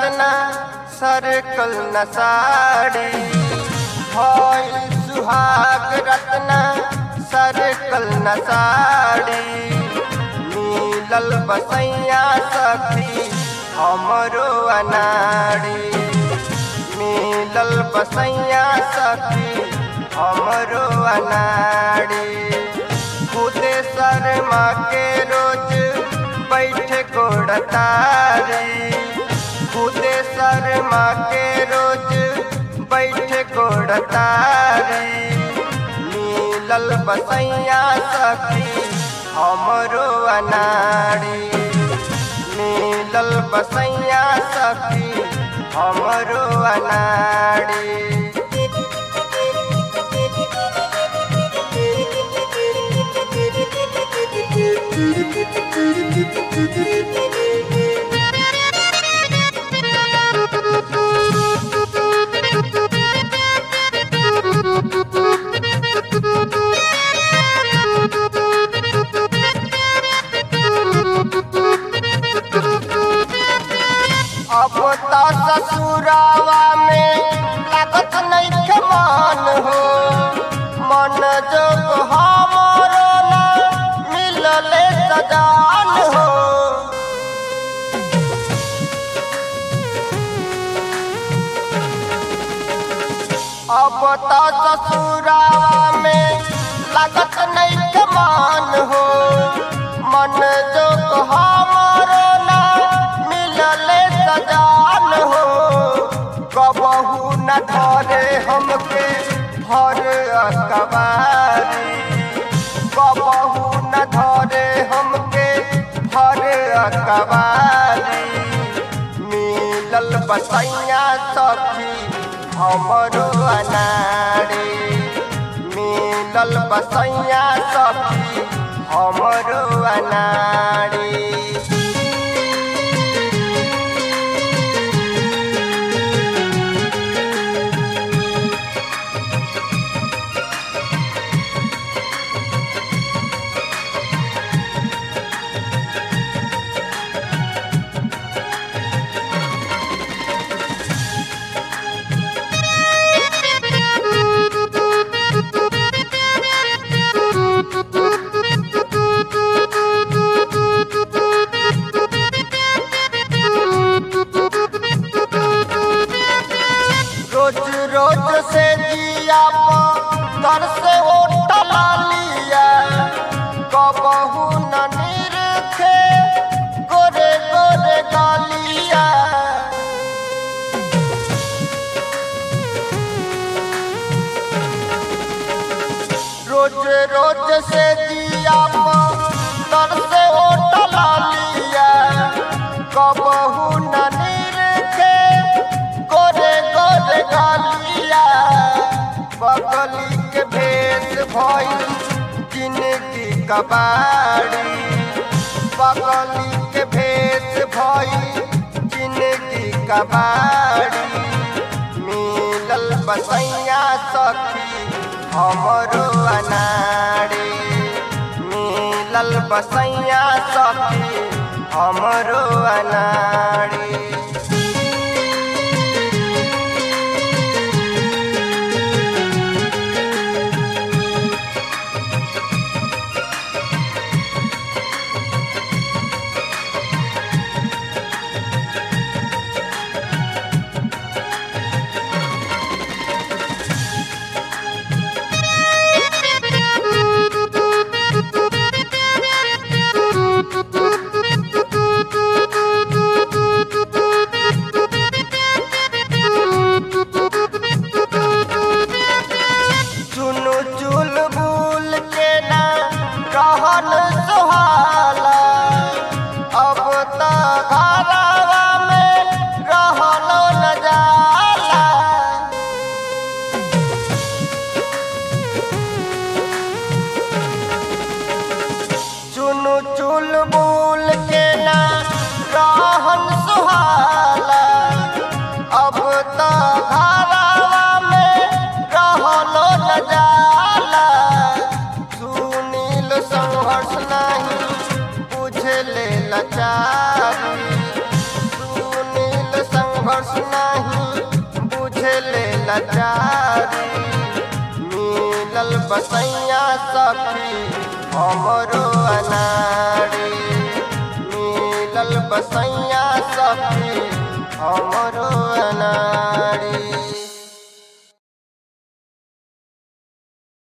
Ratna circle न साड़ी भइल सुहाग रत्ना सरकल न साड़ी मिलल बसैया सखी हमरो अनाड़ी मिलल बसैया सखी हमरो अनाड़ी खुदे शर्मा के रोज बैठ गोड़तारी खुदे शर्मा के रोज बैठ गोड़तारी मिलल बसैया सखी हमरो अनाड़ी मिलल बसैया सखी हमरो अनाड़ी अब त ससुरावा में लागत नइखे मन हो मन जोग हमरो ना मिलले सजान हो अब त ससुरावा में लागत नइखे मन हो मन जोग हमरो ना मिलले सजान हो कबहू न धरे हमके हर अकबारी कबहू न धरे हमके हर अकबारी मिलल बसैया सखी हमरो अनाड़ी मिलल बसैया सखी हमरो अनाड़ी रोज रोज से जिया तर से उठला लिया कबहू न निरखे गोरे गोरे गालिया रोज रोज से जिया तर से उठला लिया कबहू न निरखे गोरे गोरे गालिया बगली के भेष भइल जिनगी कबाड़ी बगली के भेष भइल जिनगी कबाड़ी मिलल बसैया सखी हमरो अनाड़ी मिलल बसैया सखी हमरो अनाड़ी चुनु चुल बुल के ना रहन सुहाला अब त घरवा में रहलो न जाला चुनु चुल बुल के ना रहन सुहाला अब त घरवा में रहलो न जाला सुनील संघर्ष नहीं संघर्ष नहीं बुझले लाचारी मिलल बसैया सखी हमरो अनाड़ी मिलल बसैया सखी हमरो अनाड़ी